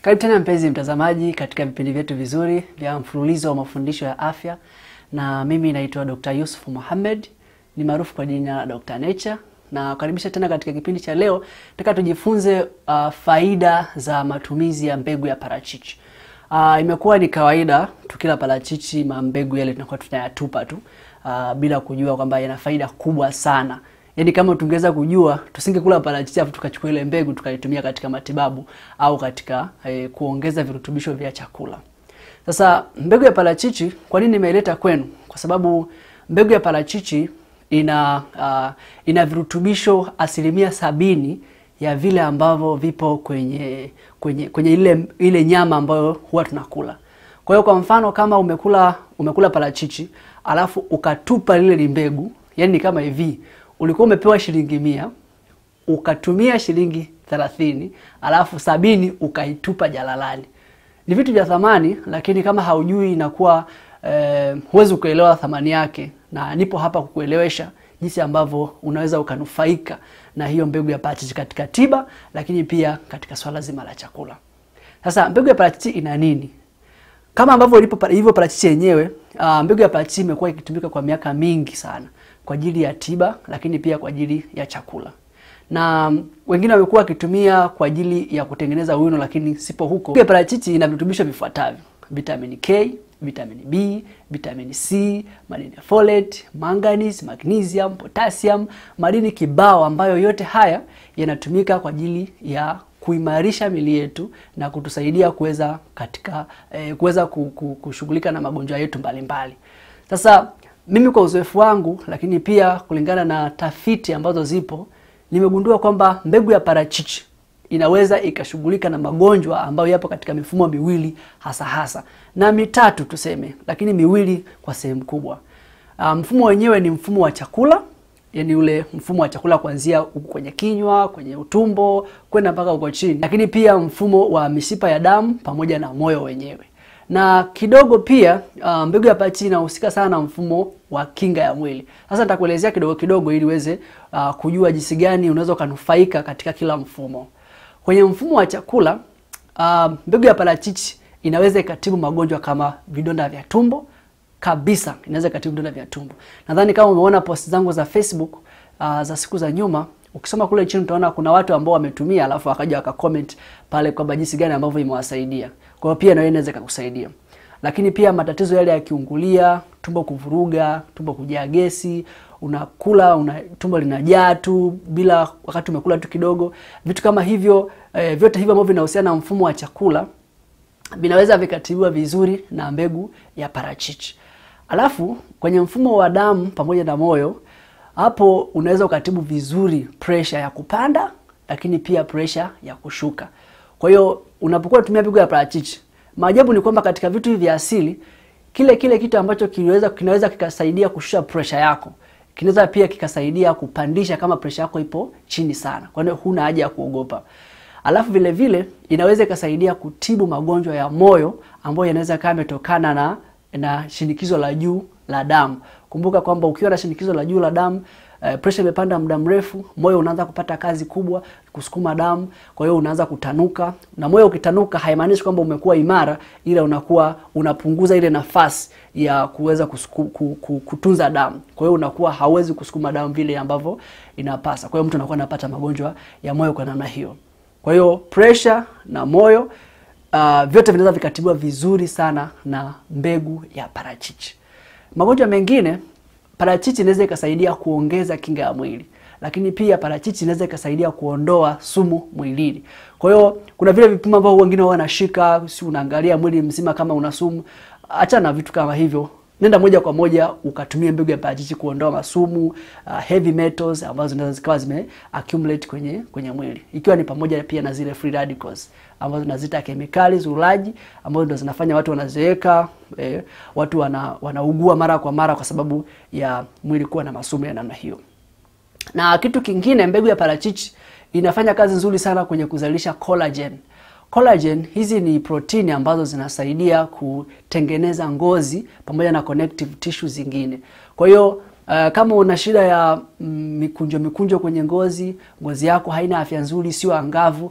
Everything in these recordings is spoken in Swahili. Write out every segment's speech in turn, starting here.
Karibu tena mpenzi mtazamaji katika vipindi vyetu vizuri vya mfululizo wa mafundisho ya afya, na mimi naitwa Dr. Yusuf Mohamed, ni maarufu kwa jina la Dr. Nature, na karibisha tena katika kipindi cha leo. Nataka tujifunze uh, faida za matumizi ya mbegu ya parachichi. Uh, imekuwa ni kawaida tukila parachichi, mambegu yale tunakuwa tunayatupa tu uh, bila kujua kwamba yana faida kubwa sana. Yaani kama tungeweza kujua tusingekula parachichi afu tukachukua ile mbegu tukaitumia katika matibabu au katika eh, kuongeza virutubisho vya chakula. Sasa mbegu ya parachichi kwa nini nimeileta kwenu? Kwa sababu mbegu ya parachichi ina uh, ina virutubisho asilimia sabini ya vile ambavyo vipo kwenye kwenye kwenye ile ile nyama ambayo huwa tunakula. Kwa hiyo kwa mfano kama umekula umekula parachichi alafu ukatupa lile li mbegu, yani ni kama hivi ulikuwa umepewa shilingi mia ukatumia shilingi thelathini alafu sabini ukaitupa jalalani. Ni vitu vya thamani, lakini kama haujui inakuwa eh, huwezi kuelewa thamani yake, na nipo hapa kukuelewesha jinsi ambavyo unaweza ukanufaika na hiyo mbegu ya parachichi katika tiba, lakini pia katika swala zima la chakula. Sasa mbegu ya parachichi ina nini? Kama ambavyo ilipo hivyo parachichi yenyewe, uh, mbegu ya parachichi imekuwa ikitumika kwa miaka mingi sana kwa ajili ya tiba, lakini pia kwa ajili ya chakula, na wengine wamekuwa wakitumia kwa ajili ya kutengeneza wino, lakini sipo huko. Mbegu ya parachichi ina virutubisho vifuatavyo: vitamini K, vitamini B, vitamini C, madini ya folate, manganese, magnesium, potassium, madini kibao ambayo yote haya yanatumika kwa ajili ya kuimarisha mili yetu na kutusaidia kuweza katika eh, kuweza kushughulika na magonjwa yetu mbalimbali. Sasa mimi kwa uzoefu wangu, lakini pia kulingana na tafiti ambazo zipo, nimegundua kwamba mbegu ya parachichi inaweza ikashughulika na magonjwa ambayo yapo katika mifumo miwili hasa hasa na mitatu tuseme, lakini miwili kwa sehemu kubwa. Uh, mfumo wenyewe ni mfumo wa chakula, yani ule mfumo wa chakula kuanzia huku kwenye kinywa, kwenye utumbo kwenda mpaka huko chini, lakini pia mfumo wa mishipa ya damu pamoja na moyo wenyewe na kidogo pia uh, mbegu ya parachichi inahusika sana na mfumo wa kinga ya mwili. Sasa nitakuelezea kidogo kidogo ili uweze uh, kujua jinsi gani unaweza ukanufaika katika kila mfumo. Kwenye mfumo wa chakula uh, mbegu ya parachichi inaweza ikatibu magonjwa kama vidonda vya tumbo kabisa, inaweza ikatibu vidonda vya tumbo. Nadhani kama umeona post zangu za Facebook uh, za siku za nyuma ukisoma kule chini utaona kuna watu ambao wametumia alafu wakaja wakacomment pale kwamba jinsi gani ambavyo imewasaidia. Kwa hiyo pia na wewe inaweza kukusaidia. Lakini pia matatizo yale ya kiungulia, tumbo kuvuruga, tumbo kujaa gesi, unakula una, tumbo linajaa tu bila wakati umekula tu kidogo. Vitu kama hivyo eh, vyote hivyo ambavyo vinahusiana na mfumo wa chakula vinaweza vikatibiwa vizuri na mbegu ya parachichi. Alafu kwenye mfumo wa damu pamoja na moyo hapo unaweza ukatibu vizuri pressure ya kupanda, lakini pia pressure ya kushuka. Kwa hiyo unapokuwa unatumia mbegu ya parachichi, maajabu ni kwamba katika vitu hivi vya asili, kile kile kitu ambacho kinaweza kinaweza kikasaidia kushusha pressure yako kinaweza pia kikasaidia kupandisha kama pressure yako ipo chini sana. Kwa hiyo huna haja ya kuogopa. Alafu vile vile inaweza ikasaidia kutibu magonjwa ya moyo ambayo yanaweza kama yametokana na na shinikizo la juu la damu. Kumbuka kwamba ukiwa na shinikizo la juu la damu eh, pressure imepanda muda mrefu, moyo unaanza kupata kazi kubwa kusukuma damu, kwa hiyo unaanza kutanuka. Na moyo ukitanuka, haimaanishi kwamba umekuwa imara, ila unakuwa unapunguza ile nafasi ya kuweza kutunza damu. Kwa hiyo unakuwa hauwezi kusukuma damu vile ambavyo inapasa. Kwa hiyo mtu anakuwa anapata magonjwa ya moyo kwa namna hiyo. Kwa hiyo pressure na moyo uh, vyote vinaweza vikatibiwa vizuri sana na mbegu ya parachichi. Magonjwa mengine parachichi inaweza ikasaidia kuongeza kinga ya mwili, lakini pia parachichi inaweza ikasaidia kuondoa sumu mwilini. Kwa hiyo kuna vile vipimo ambavyo wengine wao wanashika, si unaangalia mwili mzima kama una sumu. Acha na vitu kama hivyo, nenda moja kwa moja ukatumia mbegu ya parachichi kuondoa masumu, uh, heavy metals ambazo zinaweza zikawa zime accumulate kwenye kwenye mwili, ikiwa ni pamoja pia na zile free radicals ambazo tunazita kemikali zulaji ambazo ndo zinafanya watu wanazeeka, eh, watu wana, wanaugua mara kwa mara kwa sababu ya mwili kuwa na masumu ya namna hiyo. Na kitu kingine, mbegu ya parachichi inafanya kazi nzuri sana kwenye kuzalisha collagen. Collagen hizi ni protini ambazo zinasaidia kutengeneza ngozi pamoja na connective tissue zingine. Kwa hiyo uh, kama una shida ya mm, mikunjo mikunjo kwenye ngozi, ngozi yako haina afya nzuri, sio angavu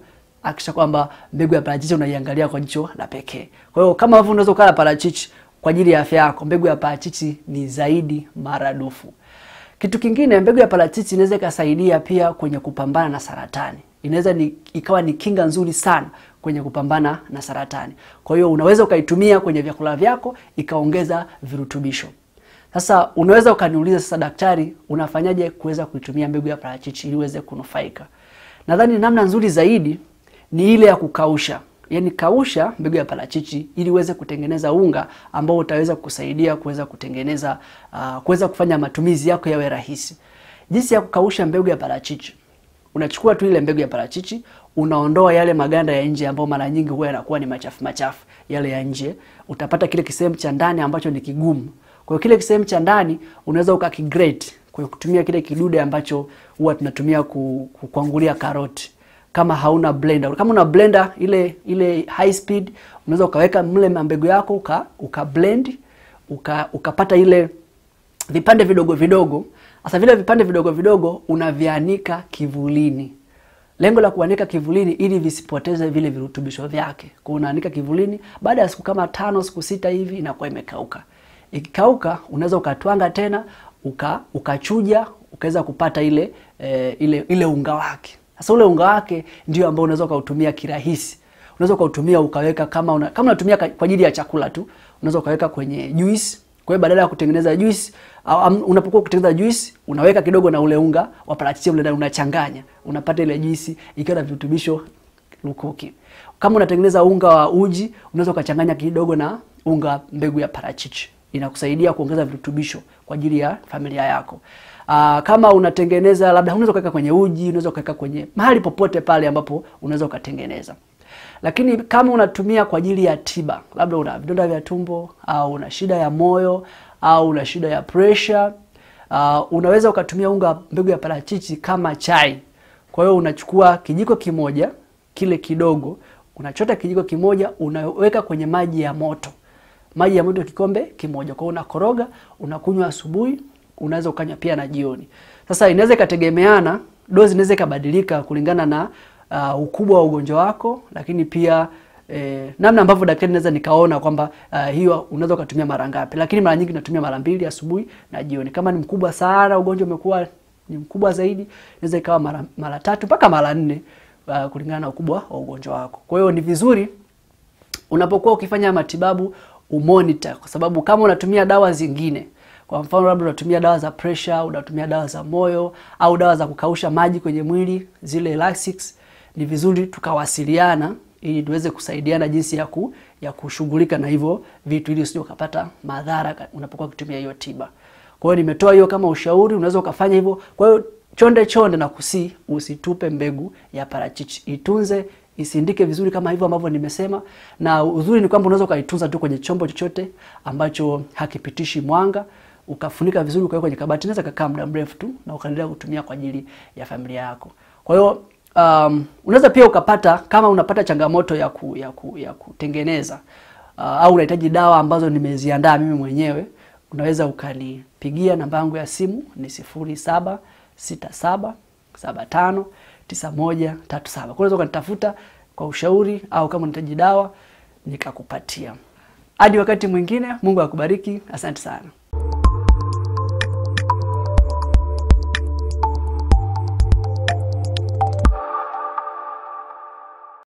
hakikisha kwamba mbegu ya parachichi unaiangalia kwa jicho la pekee. Kwa hiyo kama ambavyo unaweza ukala parachichi kwa ajili ya afya yako, mbegu ya parachichi ni zaidi maradufu. Kitu kingine, mbegu ya parachichi inaweza ikasaidia pia kwenye kupambana na saratani. Inaweza ni, ikawa ni kinga nzuri sana kwenye kupambana na saratani. Kwa hiyo unaweza ukaitumia kwenye vyakula vyako ikaongeza virutubisho. Sasa unaweza ukaniuliza sasa, daktari, unafanyaje kuweza kuitumia mbegu ya parachichi ili uweze kunufaika? Nadhani namna nzuri zaidi ni ile ya kukausha. Yaani kausha mbegu ya parachichi ili uweze kutengeneza unga ambao utaweza kusaidia kuweza kutengeneza uh, kuweza kufanya matumizi yako yawe rahisi. Jinsi ya kukausha mbegu ya parachichi. Unachukua tu ile mbegu ya parachichi, unaondoa yale maganda ya nje ambayo mara nyingi huwa yanakuwa ni machafu machafu yale ya nje. Utapata kile kisehemu cha ndani ambacho ni kigumu. Kwa hiyo kile kisehemu cha ndani unaweza ukakigrate kwa kutumia kile kidude ambacho huwa tunatumia kukwangulia karoti kama hauna blender. Kama una blender ile ile high speed, unaweza ukaweka mle mbegu yako uka, uka blend uka, ukapata ile vipande vidogo vidogo. Sasa vile vipande vidogo vidogo unavianika kivulini. Lengo la kuanika kivulini ili visipoteze vile virutubisho vyake. Kwa unaanika kivulini, baada ya siku kama tano, siku sita hivi inakuwa imekauka. Ikikauka unaweza ukatwanga tena uka ukachuja ukaweza kupata ile e, ile ile unga wake. Sasa ule unga wake ndio ambao unaweza ukautumia kirahisi. Unaweza ukautumia ukaweka kama una, kama unatumia kwa ajili ya chakula tu, unaweza ukaweka kwenye juice. Kwa hiyo badala ya kutengeneza juice au um, unapokuwa kutengeneza juice unaweka kidogo na ule unga wa parachichi ule ndani unachanganya. Unapata ile juice ikiwa na virutubisho lukuki. Kama unatengeneza unga wa uji, unaweza ukachanganya kidogo na unga mbegu ya parachichi. Inakusaidia kuongeza virutubisho kwa ajili ya familia yako. Aa, kama unatengeneza labda unaweza ukaweka kwenye uji, unaweza ukaweka kwenye mahali popote pale ambapo unaweza ukatengeneza. Lakini kama unatumia kwa ajili ya tiba, labda una vidonda vya tumbo au una shida ya moyo au una shida ya pressure, uh, unaweza ukatumia unga mbegu ya parachichi kama chai. Kwa hiyo unachukua kijiko kimoja kile kidogo, unachota kijiko kimoja, unaweka kwenye maji ya moto, maji ya moto kikombe kimoja. Kwa hiyo unakoroga, unakunywa asubuhi, unaweza ukanywa pia na jioni. Sasa inaweza ikategemeana, dozi inaweza ikabadilika kulingana na uh, ukubwa wa ugonjwa wako, lakini pia eh, namna ambavyo daktari naweza nikaona kwamba uh, hiyo unaweza ukatumia mara ngapi, lakini mara nyingi natumia mara mbili, asubuhi na jioni. Kama ni mkubwa sana, ugonjwa umekuwa ni mkubwa zaidi, inaweza ikawa mara, mara tatu mpaka mara nne uh, kulingana na ukubwa wa ugonjwa wako. Kwa hiyo ni vizuri unapokuwa ukifanya matibabu umonitor, kwa sababu kama unatumia dawa zingine kwa mfano labda unatumia dawa za pressure, unatumia dawa za moyo au dawa za kukausha maji kwenye mwili, zile Lasix, ni vizuri tukawasiliana ili tuweze kusaidiana jinsi ya ku, ya kushughulika na hivyo vitu ili usije ukapata madhara unapokuwa ukitumia hiyo tiba. Kwa hiyo nimetoa hiyo kama ushauri, unaweza ukafanya hivyo. Kwa hiyo chonde chonde na kusi usitupe mbegu ya parachichi. Itunze, isindike vizuri kama hivyo ambavyo nimesema, na uzuri ni kwamba unaweza ukaitunza tu kwenye chombo chochote ambacho hakipitishi mwanga ukafunika vizuri ukaweka kwenye kabati, inaweza kakaa muda mrefu tu na ukaendelea kutumia kwa ajili ya familia yako. Kwa hiyo um, unaweza pia ukapata kama unapata changamoto ya ku, ya, ku, ya kutengeneza uh, au unahitaji dawa ambazo nimeziandaa mimi mwenyewe, unaweza ukanipigia. Namba yangu ya simu ni sifuri saba sita saba saba tano tisa moja tatu saba. Kwa unaweza ukanitafuta kwa ushauri au kama unahitaji dawa nikakupatia. Hadi wakati mwingine, Mungu akubariki. Asante sana.